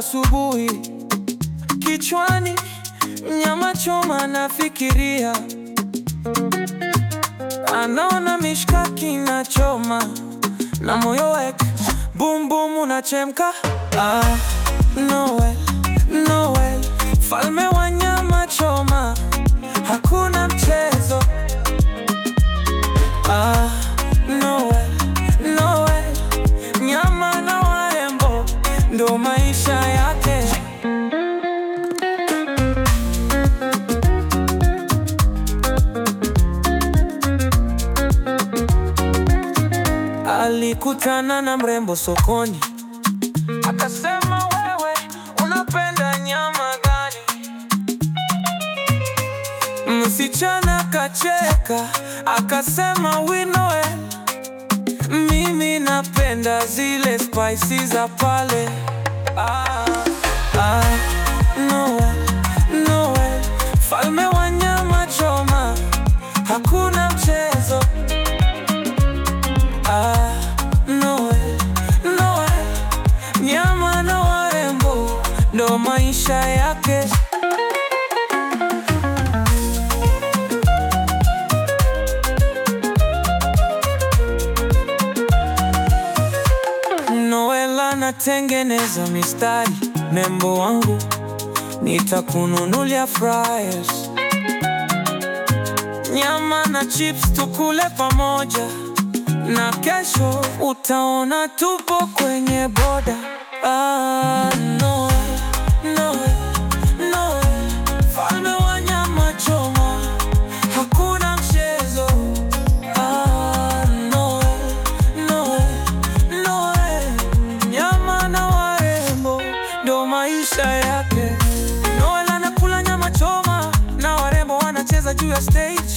asubuhi, kichwani nyama choma, nafikiria anaona mishkaki na choma na moyo wake bum bum unachemka. Ah, Noel, Noel, falme wa nyama choma, hakuna mchezo. Ah, Noel, Noel, nyama na warembo ndo maisha yake. Alikutana na mrembo sokoni, akasema wewe unapenda nyama gani? Msichana kacheka, akasema we Noel, mimi napenda zile spices za pale. Ah, ah, Noel, Noel, falme wa nyama choma, hakuna mchezo. Ah, Noel, Noel, nyama na warembo ndo maisha yake. Noel anatengeneza mistari, membo wangu, nitakununulia fries, nyama na chips tukule pamoja, na kesho utaona tupo kwenye boda. Ah, Noel, Noel, Noel, falme wa nyama choma, hakuna mchezo. Ah, Noel, Noel, Noel, nyama na warembo ndo maisha yake. Noel anakula nyama choma na warembo wanacheza juu ya stage.